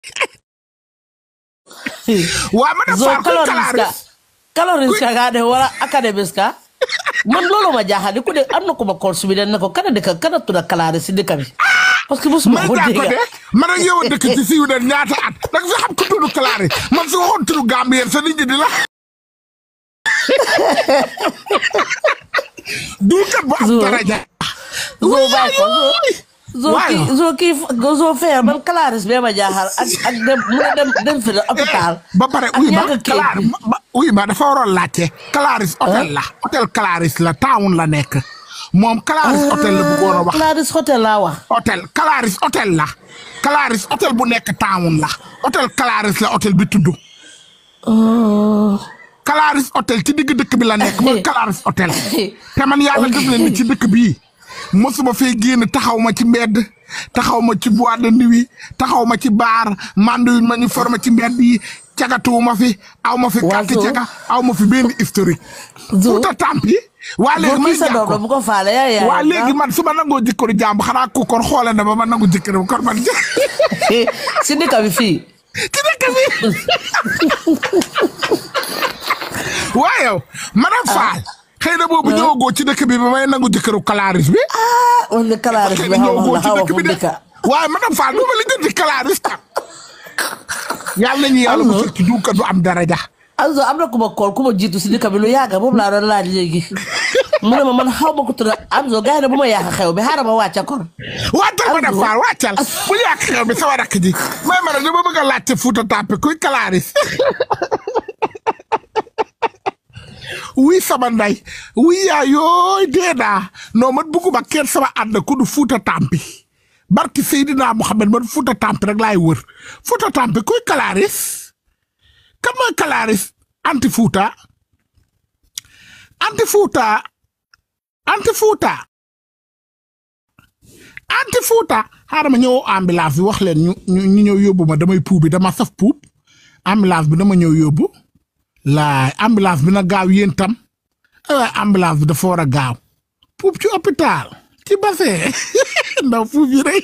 waa ma def zo faal kuy calories ka kalaaris calories ka ga de wala academics ka man loolu ma jaaxal ku de am na ku ma kool subi ne ko kana dëkk kana tudda calories si dëkk bi parce que mosuma may ko daa ko dégg de man ak yow a dëkk ci siiw de ñaata at da nga fi xam ku tudd kalaaris man su waxoon turu Gambien sa nit ñi di la duukat bu am Zo. daraja zo bàyyi ko zo zo Waaw. kii zo kii zo feer man calories bee ma jaaxal ak ak dem mu ne dem dem fi la hôpital ba pare ak uy ma ñàkk kayit Kalaar bi. ma uy ma dafa waroon laajte Kalaris hôtel la hôtel Kalaris la town la nekk moom Kalaris hôtel la bëggoon a wax Claris Hotel laa wax hôtel Kalaris hôtel la Kalaris hôtel bu nekk town la hôtel Kalaris la hôtel bi tudd Kalaris hôtel ci digg dëkk bi la nekk mooy Kalaris hôtel te man yàlla def leen ni ci dëkk bii mosuma fee génn taxaw ma ci mbedd taxaw ma ci boîte de nuit taxaw ma ci baar manduñ ma ñu forma ci mbedd yi cagatuwuma fi aw ma fi Waa carte Zo. caga aw ma fi benn historique Zo. Fuuta Tampi waa léegi zo may kii sa doom la jàkko bu ko faale yaa yaa waa léegi man su ma nangoo jëkkëru jàmb xanaa ku kon xoole na ba ma nangu jëkkëram kon man si dëkk bi fii ci dëkk bi waa yow madame Fall xëy na boobu ñëwagoo ci dëkk bi ba may nangu jëkkëru kalaaris bi ah man de Claris xëy bi na xaw ma ñëwagoo la ci xaw ma dëkk fu bi de dëkk waaye madame Fall du ma li jënd kalaaris tam yàlla nañu yàlla mu ci duukat du am daraja also am na ku ma kool ku ma jiitu si dëkk bi lu yàgg boobu laa doon laaj léegi mu ne ma man xaw ma ko tudd Amzo gars yi ne bu ma yàq xew bi xaaral ma wàcca kon wàccal madame Fall wàccal bu yàq xew bi sama rakk ji may ma ne dama bëgg a laajte Fuuta Tampi kuy kalaaris wuy sama nday wuy yaa yooy dee naa non man bugguma kenn sama ànd ku du Fuuta Tampi barki Seydina Muhammad man Fuuta Tampi rek laay wër Fuuta Tampi kuy kalaaris kan mooy kalaaris anti Fuuta anti Fuuta anti Fuuta anti Fuuta xaaral ma ñëw ambulance bi wax leen ñu ñu ñu ñëw yóbbu ma damay puub bi dama saf puub ambulance bi dama ñëw yóbbu laay ambulance bi na gaaw yéen tam waaye ambulance bi dafa war a gaaw puub ci hôpital ci bassin ndaw puub yi rek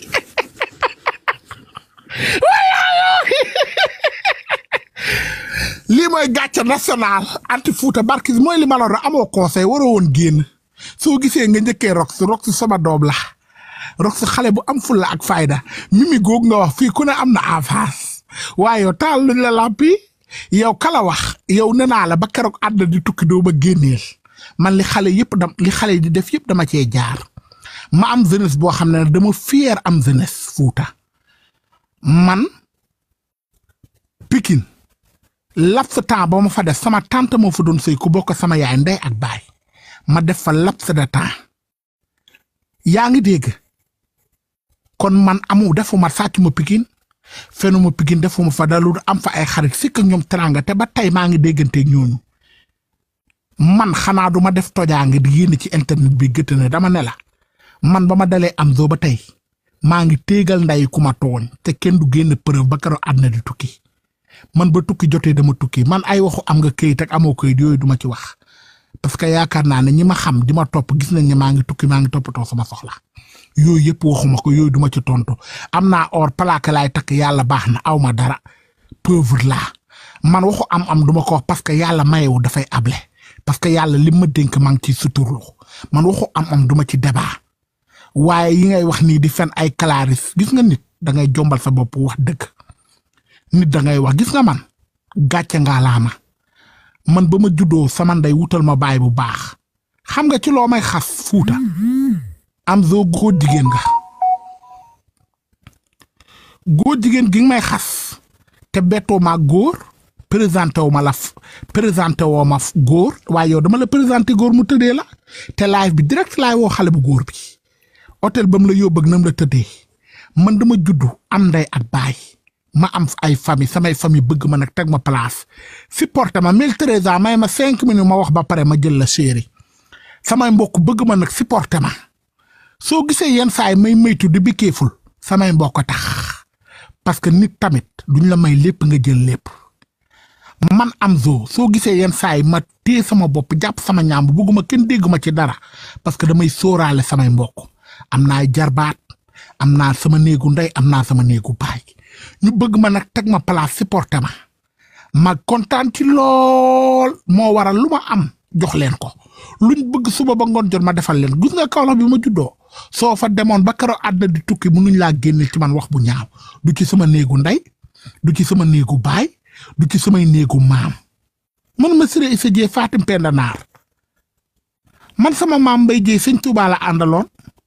lii mooy gàcce national anti Fuuta barki mooy li ma la wax amoo conseil waroo woon génn soo gisee nga njëkkee rox rox sama doom la rox xale bu am fulla ak fayda mimi góog nga wax fii ku ne am na avance waaye yow taal luñ la lampi yow kala wax yow nee naa la ba keroog àdd di tukki doo ba génneel man li xale yëpp dam li xale yi di def yëpp dama cee jaar ma am jeunesse boo xam ne dama fier am jeunesse Fuuta man Pikine laps temps ba ma fa def sama tante moo fa doon sëy ku bokk sama yaay ndey ak baay ma def fa laps de temps yaa ngi dégg kon man amu defuma sàcc ma Pikine fenuma Pikine defuma fa dalu am fa ay xarit sikk ñoom teranga te ba tey maa ngi dégganteeg ñooñu man xanaa du ma def tojaange di yénn ci internet bi gëtt ne dama ne la man ba ma dalee am zoo ba tey maa ngi téegal nday ku ma tooñ te kenn du génn preuve ba keroog àddina di tukki man ba tukki jotee dama tukki man ay waxu am nga këyit ak amoo këyit yooyu duma ci wax parce que yaakaar naa ne ñi ma xam di ma topp gis nañ ne maa ngi tukki maa ngi toppatoo sama soxla yooyu yëpp waxuma ko yooyu duma ci tontu am naa or plaque laay takk yàlla baax na aw ma dara pauvre laa man waxu am am duma ko wax parce que yàlla mayewu dafay able parce que yàlla li ma dénk maa ngi ciy suturlu man waxu am am duma ci débat waaye yi ngay wax nii di fen ay kalaaris gis nga nit da ngay jombal sa bopp wax dëgg nit da ngay wax gis nga man gàcce ngaa laa ma man ba ma juddoo sama ndey wutal ma baay bu baax xam nga ci loo may xas fuuta am zoo góor jigéen nga góor jigéen gi nga may xas te bettoo ma góor présenté wu ma la f- présenté woo ma f- góor waaye yow dama la présenté góor mu tëddee la te live bi direct laay woo xale bu góor bi hôtel ba mu la yóbbu ak nam la tëddee man dama juddu am ndey ak baay ma am ay famille samay famille bëgg ma nag teg ma place supporté ma mille treize ans may ma cinq minutes ma wax ba pare ma jël la chéri samay mbokk bëgg ma nag supporté ma soo gisee yenn saa yi may maytu di bikkeeful samay mbokk tax parce que nit tamit duñ la may lépp nga jël lépp man am zoo soo gisee yenn saa yi ma téye sama bopp jàpp sama ñaam bëgguma kenn dégg ma ci dara parce que damay sóoraale samay mbokk am naa ay jarbaat am naa sama néegu ndey am naa sama néegu baay ñu bëgg ma nag teg ma place supporté ma ma kontaan ci lool moo waral lu ma am jox leen ko luñ bëgg suba ba ngoon jot ma defal leen gis nga Kaolack bi ma juddoo soo fa demoon ba keroog àddina di tukki mënuñ laa génne ci man wax bu ñaaw du ci sama néegu ndey du ci sama néegu baay du ci samay néegu maam man ma siré isa jee Fatim Penda Naar man sama maam Mbay Jéey sëñ Touba la àndaloon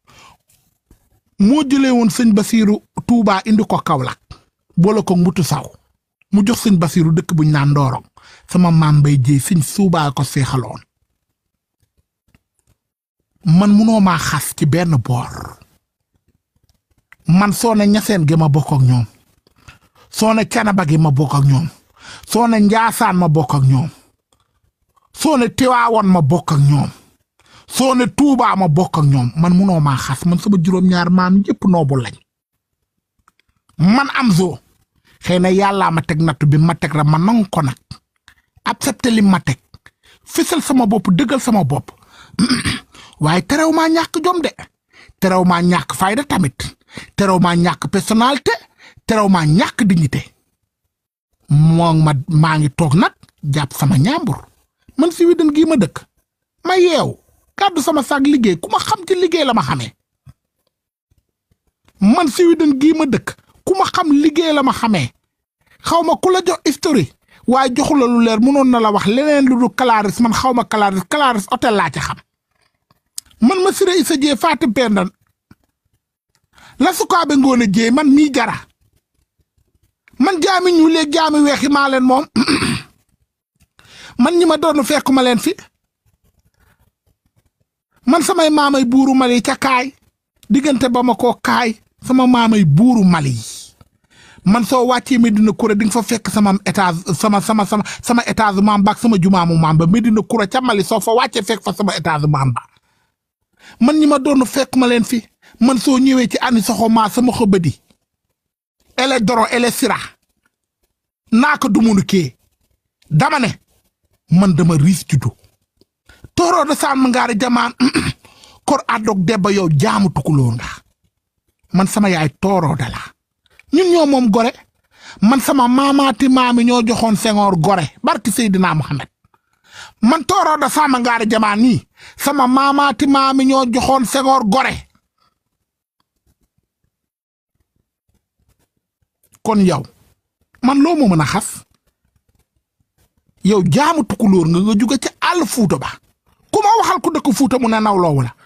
moo jëlee woon sëñ Basiiru Touba indi ko Kaolack boole ko mbutu saw mu jox sëñ Basiiru dëkk buñ naan Ndorong sama maam Mbay Jéey sëñ Suubaa ko seexaloon man munoo maa xas ci benn boor man soo ne ñaseen gi ma bokk ak ñoom soo ne canaba gi ma bokk ak ñoom soo ne njaasaan ma bokk ak ñoom soo ne tiwaawoon ma bokk ak ñoom soo ne tuubaa ma bokk ak ñoom man munoo maa xas man sama juróom-ñaar maam yépp noobu lañ man am zoo xëy na yàllaa ma teg nattu bi ma teg ra ma nangu ko nag accepté li ma teg fisal sama bopp dëggal sama bopp waaye terew maa ñàkk jom de terew maa ñàkk fayda tamit terew maa ñàkk personnalité terew maa ñàkk dignité moo ma maa ngi toog nag jàpp sama ñaambur man si widan gii ma dëkk ma yeew kàddu sama saag liggéey ku ma xam ci liggéey la ma xamee man si widan gii ma dëkk ku ma xam liggéey la ma xamee xaw ma ku la jox historique waaye joxu la lu leer mënoon na la wax leneen lu dul Clarisse man xaw ma Clarisse Clarisse hôtel laa ci xam man ma siré isa jee Fatim Penda la sukaabe ngoone jee man mii jara man jaami ñu léeg jaami weexi maa leen moom man ñi ma doon fekk ma leen fi man samay maamay buuru Mali ca kaay diggante ba ma koo kaay sama maamay buuru Mali man soo wàccee Medina Kura di nga fa fekk sama étage sama sama sama sama étage maam ba ak sama jumaamu maam ba Medina Kura ca Mali soo fa wàccee fekk fa sama étage maam ba man ñi ma doon fekk ma leen fi man soo ñëwee ci ani soxo maa sama xëbëdi ele doro ele sira naa ko dumunu kee dama ne man dama riis juddu tooroo da saan ma ngaari jamaan kor àddoog debba yow jaamu tukulóor nga man sama yaay tooroo da la ñun ñoo moom gore man sama maamaati maami ñoo joxoon Senghor gore barki Seydina Mohamed man tooroo da saan ma ngaari jamaan nii sama maamaati maami ñoo joxoon Senghor gore kon yow man loo ma mën a xas yow jaamu tukulóor nga nga jóge ca àll fuuta ba ku ma waxal ku dëkk fuuta mu ne nawloowu la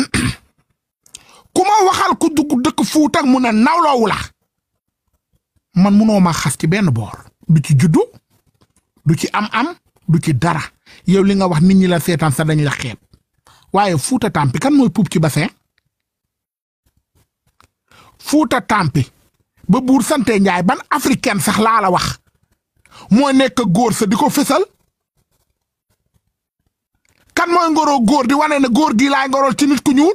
ku ma waxal ku dugg dëkk fuuta mu ne nawloowu la man munoo ma xas ci benn boor du ci juddu du ci am-am du ci dara yow li nga wax nit ñi la seetaan sax dañu la xeeb waaye fuuta tàmpi kan mooy puub ci bassin fuuta tàmpi ba buur sante njaay ban africaine sax laa la wax moo nekk góor sa di ko fësal kan mooy ngoroo góor di wane ne góor gii laay ngorool ci nit ku ñuul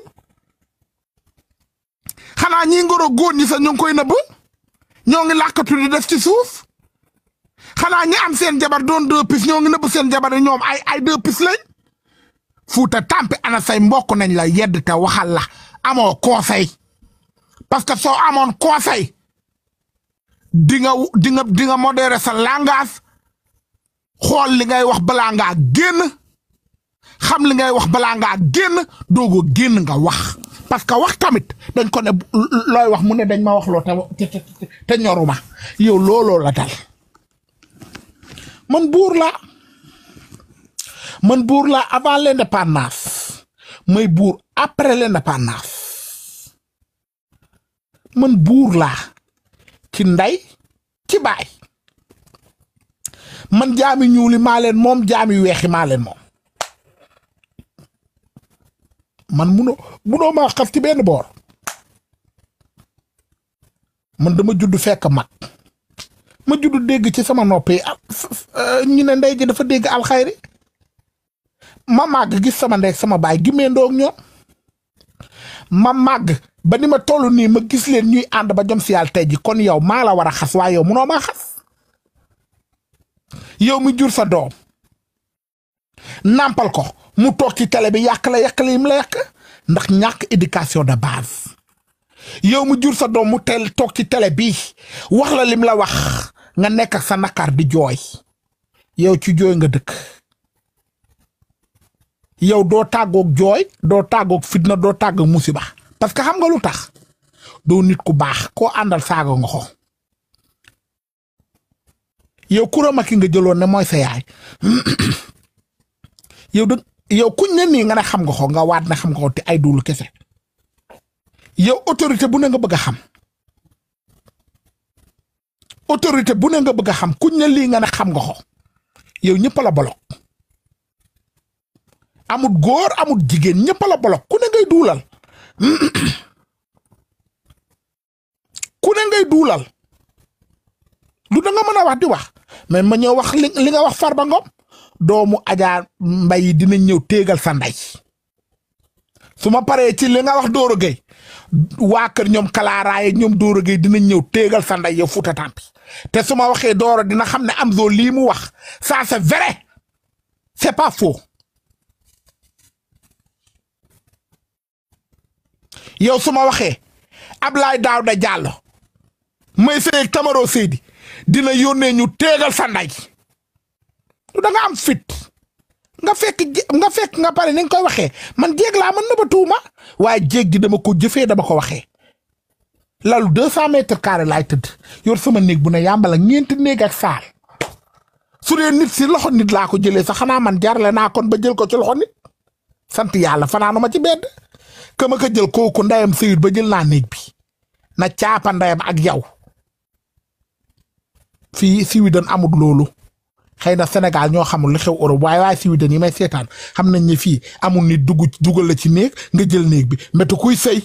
xanaa ñii ngoroo góor ñi sax ñu ngi koy nëbb ñoo ngi làkkatu di def ci suuf xanaa ñi am seen jabar doon deux pis ñoo ngi nëbb seen jabar yi ñoom ay ay deux pis lañ fuuta tàmpi ana say mbokk nañ la yedd te waxal la amoo conseil parce que soo amoon conseil di nga di nga di nga modérer sa langage xool li ngay wax balaa ngaa génn xam li ngay wax balaa ngaa génn doogoo génn nga wax parce que wax tamit dañ ko ne looy wax mu ne dañ ma wax loo te te te ñoruma yow looloo la dal man buur la man buur la avant l'indépendance may buur après l'indépendance man buur laa ci ndey ci baay man jaami ñuuli maa leen moom jaami weexi maa leen moom man munoo munoo maa xas ci benn boor man dama judd fekk mag ma judd dégg ci sama nopp yi ñu ne ndey ji dafa dégg alxayri ma màgg gis sama ndey sama baay gimmee ndoog ñoom ma màgg ba ni ma toll nii ma gis leen ñuy ànd ba jom si yàlla tey ji kon yow maa la war a xas waaye yow munoo maa xas yow mi jur sa doom nàmpal ko mu toog ci télé bi yàq la yàq la yim la yàq ndax ñàkk éducation de base yow mu jur sa doom mu tel toog ci télé bii wax la lim la wax nga nekk ak sa naqar di jooy yow ci jooy nga dëkk yow doo tàggoog jooy doo tàggoog fitna doo tàggoog musiba parce que xam nga lu tax doo nit ku baax koo àndal saaga nga ko yow kurama ki nga jëloon ne mooy sa yaay yow da yow kuñ ne nii nga ne xam nga ko nga waat ne xam nga ko te ay duulu kese yow autorité bu ne nga bëgg a xam autorité bu ne nga bëgg a xam kuñ ne lii nga ne xam nga ko yow ñëpp la bolok amut góor amut jigéen ñëpp la bolok ku ne ngay duulal ku ne ngay duulal lu da nga mën a wax di wax mais ma ñëw wax li li nga wax Farba Ngom doomu Adja Mbay dina ñëw téegal sa ndey su ma paree ci li nga wax Doro Gueye waa kër ñoom kalaaraaye ñoom Doro Gueye dina ñëw téegal sa ndey yow Fuuta Tampi te su ma waxee Doro dina xam ne Amzo lii mu wax ça c'est vrai c'est pas faux yow su ma waxee Ablaye Daouda Diallo may sëy Tamaro Seydi dina yónnee ñu téegal sa ndey da nga am fit nga fekk nga fekk nga pare ni nga koy waxee man jéeg laa mën na ba tuuma waaye jéeg gi dama ko jëfee dama ko waxee lalu deux cent mètres carré laay tëdd yor sama néeg bu ne yàmbala ñeenti néeg ak saal su dee nit si loxo nit laa ko jëlee sax xanaa man jarale naa kon ba jël ko ci loxo nit sant yàlla fanaanu ma ci bedd ka ma ko jël kooku ndeyam sëyut ba jël naa néeg bi na caapa ndeyam ak yow fii Sweden amul loolu xëy na Sénégal ñoo xamul li xew Europe waaye waaye Sweden yi may seetaan xam nañ ne fii amul nit dugg dugal la ci néeg nga jël néeg bi métti kuy sëy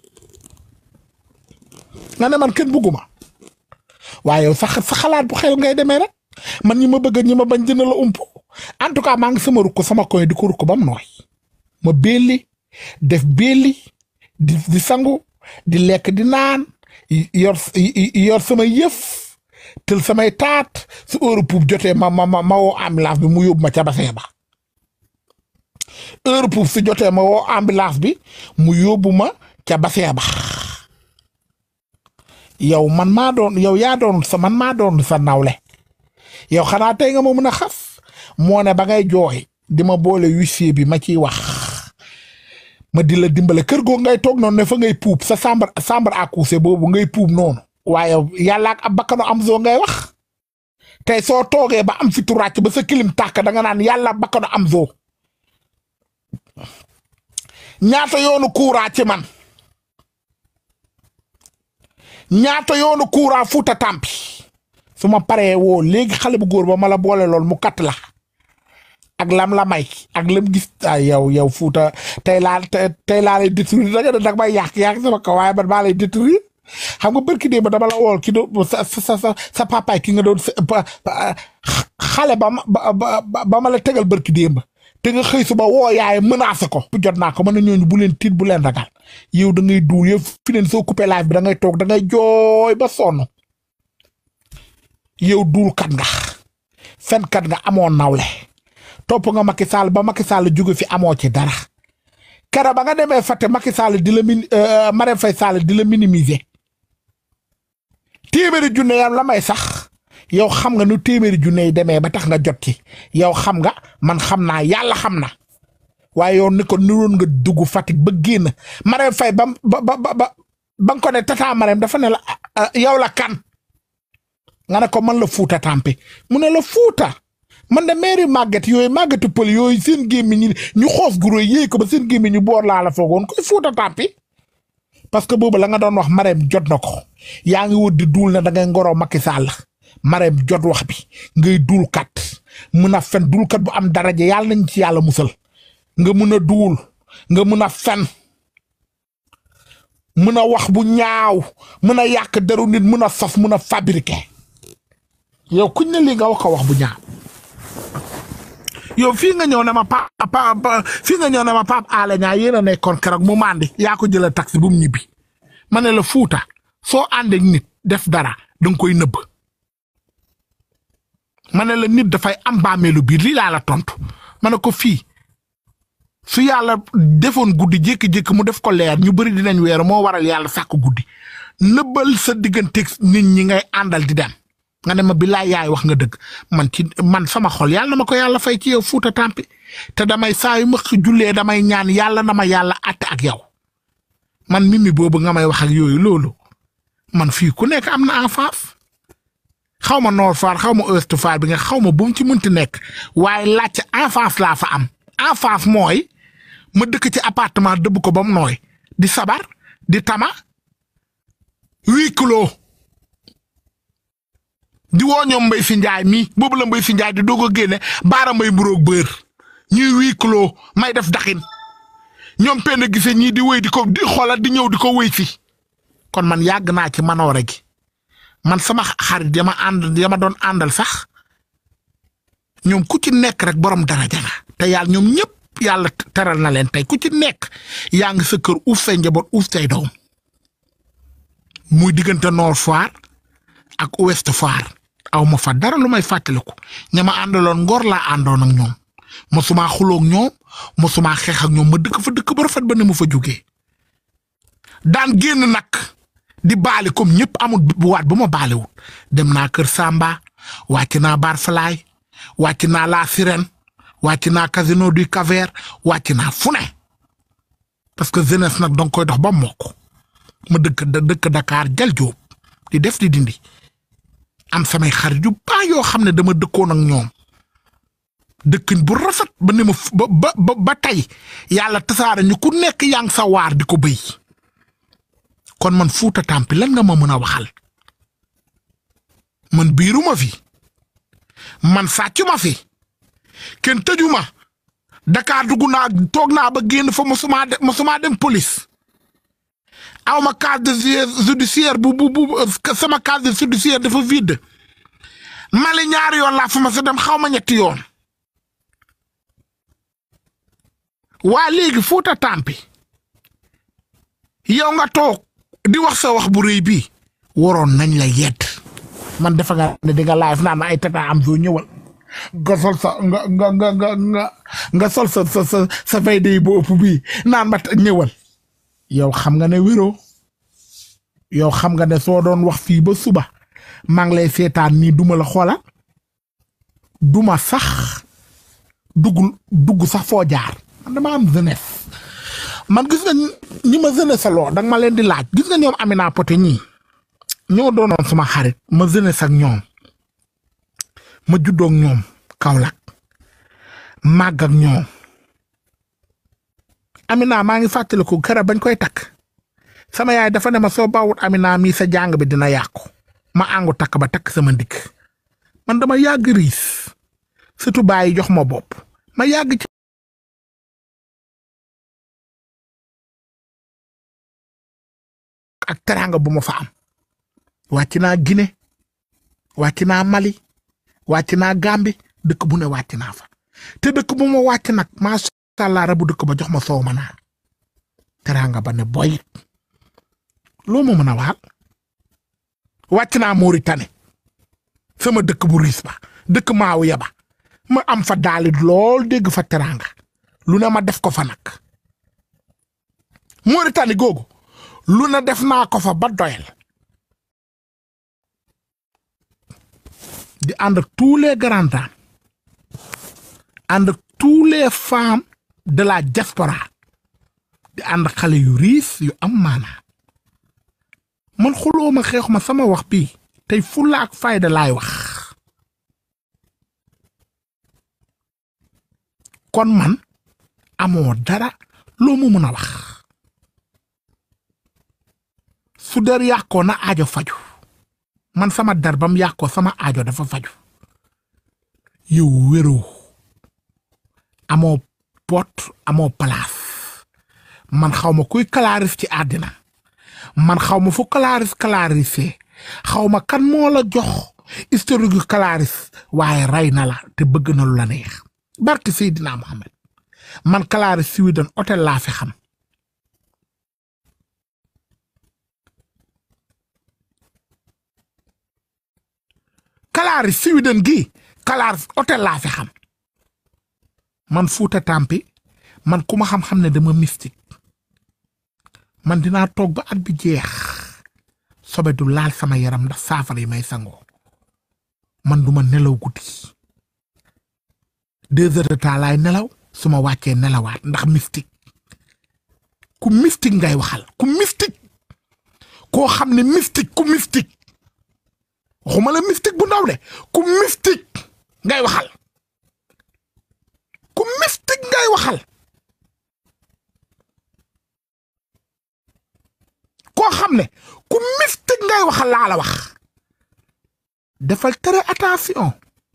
nga ne man kenn bugguma waaye yow sax sa xalaat bu xel ngay demee rek man ñi ma bëgg ñi ma bañ dina la ump en tout cas maa ngi sama rukk sama koy di ko rukk ba mu nooy ma belli def belli di di sangu di lekk di naan yor yor sama yëf tël samay taat su heure puub jotee ma ma ma ma woo ambulance bi mu yóbbu ma ca bassin ba heure puub su jotee ma woo ambulance bi mu yóbbu ma ca bassin ba yow man maa doon yow yaa doon sa man maa doon sa nawle yow xanaa tey nga ma mën a xas moo ne ba ngay jooy di ma boole huissier bi ma ciy wax ma di la dimbale kër goo ngay toog noonu ne fa ngay puub sa chambre chambre à coucher boobu ngay puub noonu waaye yàlla ak ab bakkanu Amzo ngay wax tey soo toogee ba am fi turàcc ba sa kilim tàkk da nga naan yàlla bakkanu Amzo ñaata yoonu courant ci man ñaata yoonu courant Fuuta Tampi su ma paree woo léegi xale bu góor ba ma la boole lool mu katt la ak lam la may ak lam gis ay yow yow Fuuta tey laa tey laa lay détruire da nga ne dag may yàq yàq sama kaw waaye man maa lay détruire xam nga barki dee ba dama la wool ki doon sa sa sa sa papaay ki nga doon xale ba ma ba ba ma la tegal barki dee ba te nga xëy suba woo yaay menacé ko. jot naa ko mën na ñooñu bu leen tiit bu leen ragal yow da ngay duul yow fi neen soo coupé live bi da ngay toog da ngay jooy ba sonn yow duul kat nga fen kat nga amoon nawle topp nga Macky Sall ba Macky Sall jóge fi amoo ci dara kera ba nga demee fàtte Macky Sall di la min Marème Faye Sall di la minimiser. téeméeri junne yam la may sax yow xam nga nu téeméeri junne yi demee ba tax nga jot ci yow xam nga man xam naa yàlla xam na waaye yow ni ko niroon nga dugg Fatick ba génn Marème Faye ba ba ba ba ba nga ko ne tata Marème dafa ne la yow la kan nga ne ko man la Fuuta Tampi mu ne la Fuuta man de mairie màgget yooyu màggetu pël yooyu seen gémmiñ ñi ñu xoos guro yéey ko ba seen gémmiñ ñu boor laa la foogoon koy Fuuta Tampi parce que boobu la nga doon wax Marème jot na ko yaa ngi wut di duul na da ngay ngoroo Macky Sall Marème jot wax bi ngay duul kat mun a fen duul kat bu am daraja yàlla nañ ci yàlla musal nga mun a duul nga mun a fen mun a wax bu ñaaw mun a yàq deru nit mun a sos mun a fabriquer yow kuñ ne lii nga wax ko wax bu ñaaw yow fii nga ñëw ne ma pa pa fii nga ñëw ne ma Pape Alé Niang yéen a nekkoon keroog mu mandi yaa ko jëlee taxi bu mu ñibbi ma ne la Fuuta soo àndeek nit def dara danga koy nëbb ma ne la nit dafay am bàmmeelu biir lii laa la tontu ma ne ko fii su yàlla defoon guddi jékki-jékki mu def ko leer ñu bëri dinañ weeru moo waral yàlla sàkk guddi nëbbal sa digganteeg nit ñi ngay àndal di dem nga ne ma billaay yaay wax nga dëgg man ci man sama xol yàlla na ma ko yàlla fay ci yow fuuta tàmpi te damay saa yu ma jullee damay ñaan yàlla na ma yàlla àtte ak yow man mimi boobu nga may wax ak yooyu loolu man fii ku nekk am na en face xaw ma Nord Foire xaw ma Ouest Foire bi nga xaw ma bu mu ci mënti nekk waaye laajte en face laa fa am en face mooy ma dëkk ci appartement dëbb ko ba mu nooy di sabar di tama huit kilos di woo ñoom mbay si njaay mii boobu la mbay si njaay di doog a génne baara mbay mburoog bër ñuy huit kilos may def daxin ñoom penn gisee ñii di wéy di ko di xoolal di ñëw di ko wéy si kon man yàgg naa ci manoore gi man sama xarit yama ànd yama doon àndal sax ñoom ku ci nekk rek borom daraja nga te yàlla ñoom ñëpp yàlla teral na leen tey ku ci nekk yaa ngi sa kër uuf say njaboot uuf say doom muy diggante Nord Foire ak Ouest Foire aw ma fa dara lu may fàttaliku ña ma àndaloon ngor laa àndoon ak ñoom mosuma xuloog ñoom mosuma xeex ak ñoom ma dëkk fa dëkk ba rafet ba ne mu fa jógee daan génn nag di baali comme ñëpp amul bu waat bu ma baaliwul dem naa Kër Samba wàcc naa Barfalaay wàcc naa La Sirène wàcc naa Casino du Cap-Vert wàcc naa fu ne parce que jeunesse nag danga koy dox ba mokk ma dëkk dëkk Dakar jal jóob di def di dindi am samay xarit yu baax yoo xam ne dama dëkkoon ak ñoom dëkkin bu rafet ba ne ma ba ba ba tey yàlla tasaare ñu ku nekk yaa ngi sa waar di ko béy kon man fuuta tàmpi lan nga ma mën a waxal man biiruma fi man sàccuma fi kenn tëjuma Dakar dugg naa toog naa ba génn fa mosuma dem mosuma dem police aw ma casier judiciaire bu bu bu sama casier judiciaire dafa vide Mali ñaari yoon laa fa ma sa dem xaw ma ñetti yoon waa léegi fuuta tàmpi yow nga toog di wax sa wax bu rëy bii waroon nañ la yedd man defa nga ne di nga live naan ay tata am soo ñëwal nga sol sa nga nga nga nga nga nga sol sa sa sa sa fay day bu ëpp bii naan ma ñëwal yow xam nga ne wéroo yow xam nga ne soo doon wax fii ba suba maa ngi lay seetaan nii duma la xoolal duma sax dugg dugg sax foo jaar man dama am jeunesse man gis nga ñi ma jeunesse saloo danga ma leen di laaj gis nga ñoom Amina Poté ñii ñoo doonoon suma xarit ma jeunesse ak ñoom ma juddoog ñoom Kaolack màgg ak ñoom Amina maa ngi fàttaliku kera bañ koy takk sama yaay dafa ne ma soo bawut Amina mii sa jàng bi dina yàqu ma àngu takk ba takk sama ndigg man dama yàgg riis surtout bàyyi jox ma bopp ma yàgg ci ak teraanga bu ma fa am wàcc naa Guinée wàcc naa Mali wàcc naa Gambie dëkk bu ne wàcc naa fa te dëkk bu ma wàcc nag macha allah rabu dëkk ba jox ma soow ma naan teraanga ba ne boyit loo ma mën a waxal wàcc naa Mauritanie sama dëkk bu riis ba dëkk maawu yaba ma am fa daalit lool dégg fa teraanga lu ne ma def ko fa nag Mauritanie googu lu ne def naa ko fa ba doyal di ànd ak tous les grandes dames ànd ak tous les femmes de la diaspora di ànd ak xale yu riis yu am maanaa man xuloo ma xeexu ma sama wax bii tey fulla ak fayda laay wax kon man amoo dara loo mu mën a wax su der yàqoo na aajo faju man sama der bam yàqoo sama aajo dafa faju yow wéroo amoo pot amoo palaas man xaw ma kuy kalaaris ci àddina man xaw ma fu kalaaris kalaarisee xaw ma kan moo la jox historique yu kalaaris waaye rey na la te bëgg na lu la neex barki Seydina Mohamed man kalaaris Sweden hôtel laa fi xam kalaaris Sweden gi kalaaris hôtel laa fi xam man Fuuta Tampi man ku ma xam-xam ne dama mystique man dinaa toog ba at bi jeex sobe du laal sama yaram ndax saafara yi may sangoo man duma nelaw guddi deux heures de temps laay nelaw su ma wàccee nelawaat ndax mystique ku mystique ngay waxal ku mystique koo xam ne mystique ku mystique waxuma la mystique bu ndaw de ku mystique ngay waxal ku mystique ngay waxal koo xam ne ku mystique ngay waxal laa la wax defal très attention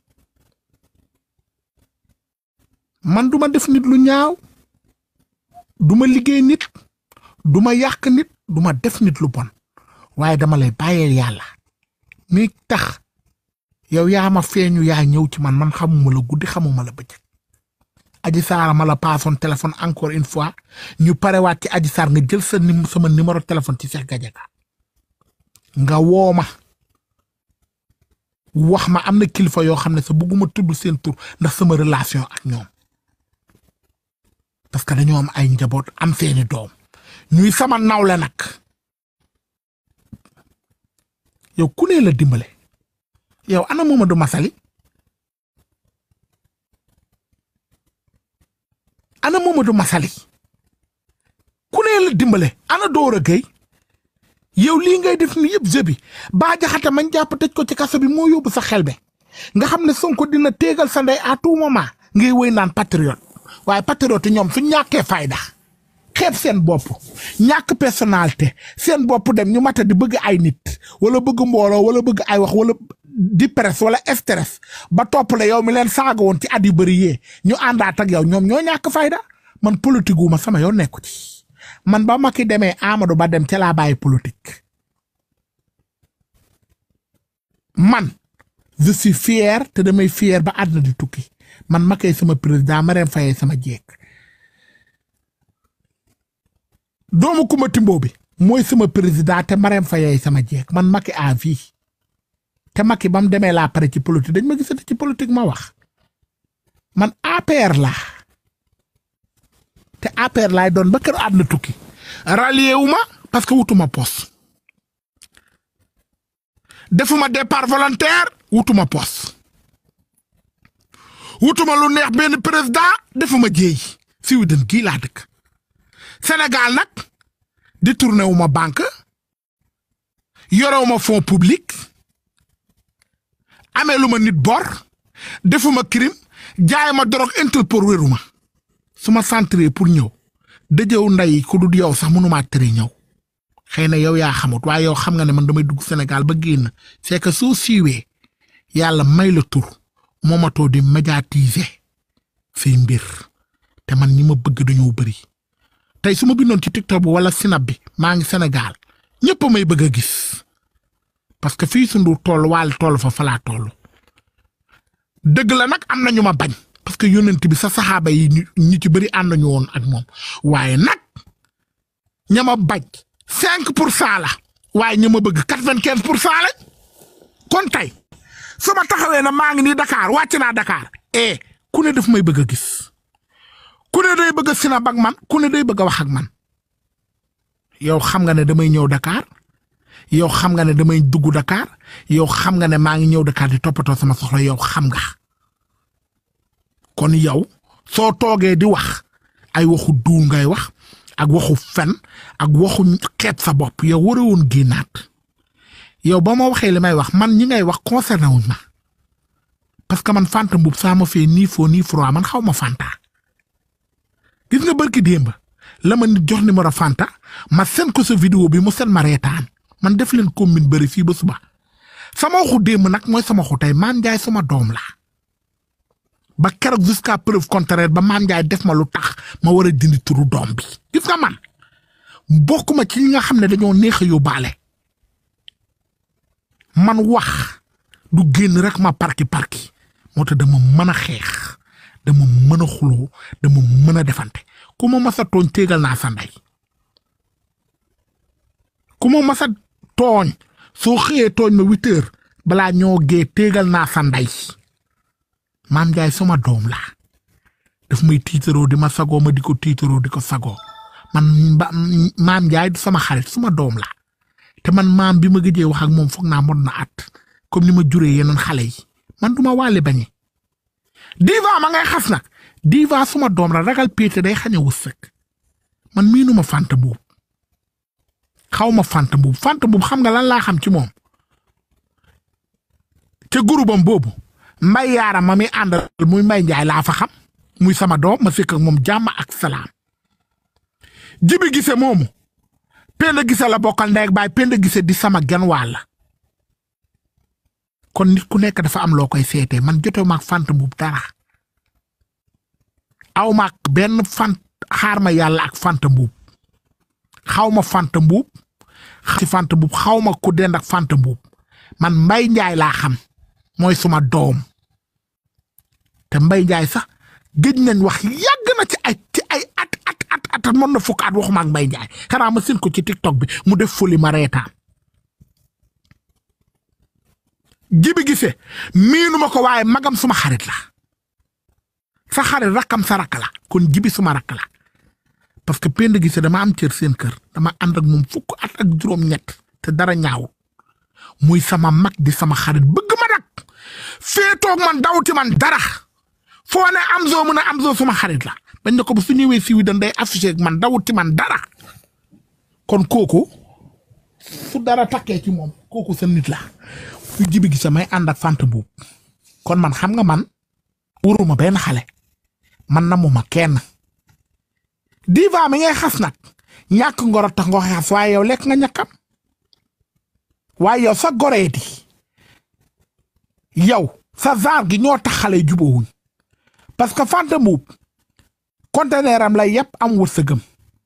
man duma def nit lu ñaaw duma liggéey nit duma yàq nit duma def nit lu bon waaye dama lay bàyyeel yàlla mi tax yow yaa ma feeñu yaa ñëw ci man man xamuma la guddi xamuma la bëccëg aji saara ma la paasoon téléphone encore une fois ñu parewaat ci aji saar nga jël sa nim sama numéro téléphone ci Cheikh Gadiaga nga woo ma wax ma am na kilifa yoo xam ne sa bëgguma tudd seen tur ndax sama relation ak ñoom parce que dañoo am ay njaboot am seeni doom ñuy sama nawle nag yow ku ne la dimbale yow ana Mamadou Masali ana Mamadou Masali ku ne la dimbale ana Dora Gueye yow lii ngay def ni yëpp jeu bi baa jaxate mañ jàpp tëj ko ci kaso bi moo yóbbu sa xel be nga xam ne Sonko dina téegal sa ndey à tout moment ngay wéy naan patriote waaye patriote ñoom su ñàkkee fayda xeeb seen bopp ñàkk personnalité seen bopp dem ñu mata di bëgg ay nit wala bëgg mbooloo wala bëgg ay wax wala di presse wala stress ba topp la yow mi leen saaga woon ci at yu bëri yee ñu àndaat ak yow ñoom ñoo ñàkk fayda man politique wu ma sama yoon nekku ci man ba Macky demee Amadou Ba dem ca laa bàyyi politique man je suis fier te damay fier ba àdduna di tukki man Macky sama président Marème Faye sama jeeg doomu Kumba Timbo bi mooy sama président te Marème Faye sama jeeg man Macky à vie te Macky ba mu demee laa pare ci politique dañ ma gisati ci politique ma wax man APR laa te APR laay doon ba kër àdduna tukki rallié wu ma parce que wutuma poste defuma départ volontaire wutuma poste wutuma lu neex benn président defuma jéey si wu den gii laa dëkk Sénégal nag di tourné wu ma banque yorewu ma fonds public amee lu ma nit bor defuma crime jaay ma drogue Interpol wéru ma su ma centré pour ñëw dëjëw nday ku dul yow sax mënumaa tere ñëw xëy na yow yaa xamut waaye yow xam nga ne man damay dugg Sénégal ba génn c'est que soo siiwee yàlla may la tur moomatoo di médiatiser say mbir te man ñi ma bëgg dañoo bëri tey su ma bindoon ci TikTok bi wala Snap bi maa ngi Sénégal ñëpp may bëgg a gis parce que fii sundu toll waal toll fa falaa toll dëgg la nag am na ñu ma bañ parce que yónnent bi sa saxaaba yi ñu ci bëri ànd nañu woon ak moom waaye nag ña ma bañ cinq pour cent la waaye ña ma bëgg quatre vingt quinze pour cent la kon tey su ma taxawee na maa ngi nii Dakar wàcc naa Dakar eh ku ne daf may bëgg a gis ku ne day bëgg a sinab ak man ku ne day bëgg a wax ak man yow xam nga ne damay ñëw Dakar yow xam nga ne damay dugg Dakar yow xam nga ne maa ngi ñëw Dakar di toppatoo sama soxla yow xam nga kon yow soo toogee di wax ay waxu duul ngay wax ak waxu fen ak waxu xeeb sa bopp yow war a woon génnaat yow ba ma waxee li may wax man ñi ngay wax concerné wuñ ma parce que man Fanta Mboup saa ma fee nii foo nii froid man xaw ma Fanta gis nga barki démb la ma nit jox numéro Fanta ma seen ko sa vidéo bi mu seen ma reetaan man def leen commune bëri fii ba suba sama waxu démb nag mooy sama waxu tey Mame Ndiaye sama doom la ba keroog jusqu'à preuve contraire ba Mame Ndiaye def ma lu tax ma war a dindi turu doom bi gis nga man bokkuma ci ñi nga xam ne dañoo neex a yóbbaale man wax du génn rek ma parki parki moo tax dama mën a xeex dama mën a xuloo dama mën a defante ku ma mas a tooñ téegal naa sa ndey ku ma mas a tooñ soo xëyee tooñ ma huit heures balaa ñoo gee téegal naa sa ndey Mame Ndiaye sama doom la daf may tiitaroo di ma sagoo ma di ko tiitaroo di ko sagoo man ba maam Njaay du sama xarit suma doom la te man maam bi ma gëjee wax ak moom foog naa mot na at comme ni ma juree yeneen xale yi man duma waale bañe diva ma ngay xas nag diva suma doom la ragal péete day xañ a wërsëg man miinuma fanta buub xaw ma fanta buub fanta buub xam nga lan laa xam ci moom ca gurubam boobu mbay yaaram ma muy àndal muy mbay njaay laa fa xam muy sama doom ma fekk ak moom jàmm ak salaam jibi gise moomu penda gise la bokkal ndey ak baay penda gise di sama gen wàll kon nit ku nekk dafa am loo koy seetee man jote maag fant buub dara aw maag benn fant xaar ma yàlla ak fant mbuub xaw ma fant mbuub ci fant mbuub xaw ma ku dend ak fant mbuub man mbay njaay laa xam mooy suma doom te mbay njaay sax gëj nañ wax yàgg na ci ay ci ay at at at at mën na fukk at waxuma ak mbay njaay xanaa ma seen ko ci tiktok bi mu def fuli ma reetaan jibi gise miinuma ko waaye magam suma xarit la sa xarit rakkam sa rakk la kon jibi suma rakk la parce que pend gise dama am cër seen kër dama ànd ak moom fukk at ak juróom-ñett te dara ñaaw muy sama mag di sama xarit bëgg ma nag féetoog man dawti man dara foo ne am zoo mu ne am zoo suma xarit la bañ ne ko ba su ñëwee siiwi dan day affiché ak man dawti man dara kon kooku su dara takkee ci moom kooku sa nit la fu jibi gise may ànd ak fant buub kon man xam nga man wuruma benn xale man na mu ma kenn diva mi ngay xas nag ñàkk ngoro tax nga xas waaye yow lekk nga ñàkkam waaye yow sa goree di yow sa zaar gi ñoo tax xale jubóowuñ parce que fanta mbuub conteneur am lay yëpp am wërsëgam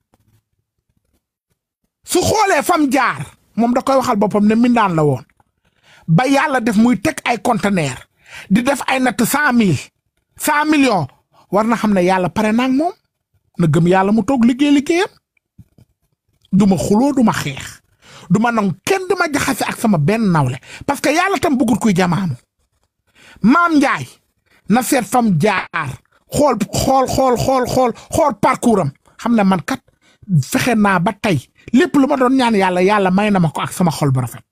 su xoolee fam jaar moom da koy waxal boppam ne mindaan la woon ba yàlla def muy teg ay conteneur di def ay natt cent mille cent millions war na xam ne yàlla pare naag moom na gëm yàlla mu toog liggéey liggéeyam du ma xuloo du ma xeex du ma nangu kenn du ma jaxase ak sama benn nawle parce que yàlla tam bëggul kuy jamaanu maam Njaay na seet fam jaar xool xool xool xool xool xool parcours am xam ne man kat fexe naa ba tey lépp lu ma doon ñaan yàlla yàlla may na ma ko ak sama xol bu rafet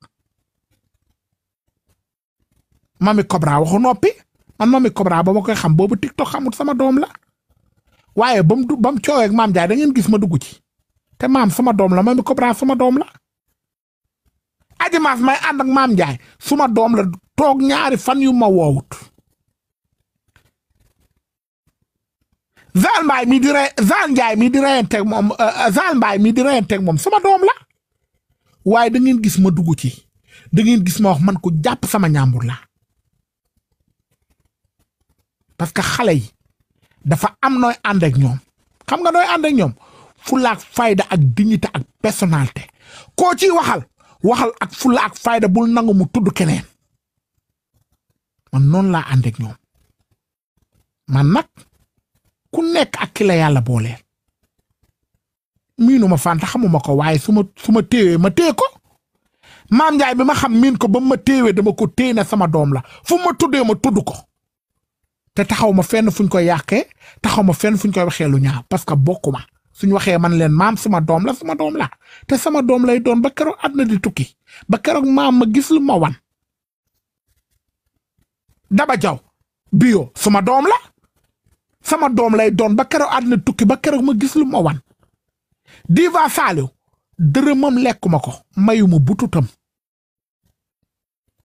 mami Cobra waxu noppi man mami Cobra ba ma koy xam boobu TikTok xamut sama doom la waaye ba mu du ba mu coowee ak maam Njaay da ngeen gis ma dugg ci te maam sama doom la mami Cobra sama doom la. aji maas may ànd ak maam Njaay suma doom la toog ñaari fan yu ma woowut Zal Mbaay mi di re Zal Njaay mi di reyanteeg moom Zal Mbaay mi di reyanteeg moom sama doom la waaye da ngeen gis ma dugg ci da ngeen gis ma wax man ko jàpp sama ñaambur la parce que xale yi dafa am nooy ànd ak ñoom xam nga nooy ànd ak ñoom fulla ak fayda ak dignité ak personnalité koo ciy waxal waxal ak fulla ak fayda bul nangu mu tudd keneen man noonu laa ànd ak ñoom man nag ku nekk ak ki la yàlla booleel miinu ma fanta xamuma ko waaye su ma su ma téewee ma téye ko maam Njaay bi ma xam miin ko ba ma téewee dama ko téye ne sama doom la fu ma tuddee ma tudd ko te taxaw ma fenn fuñ koy yàqee taxaw ma fenn fuñ koy waxee lu ñaaw parce que bokkuma suñ waxee man leen maam sama doom la sama doom la te sama doom lay doon ba keroog àdduna di tukki ba keroog maam ma gis lu ma wan daba jaw bio sama doom la sama doom lay doon ba keroog àdduna tukki ba keroog ma gis lu ma wan diva saaliw dërëmam lekkuma ko mayuma bututam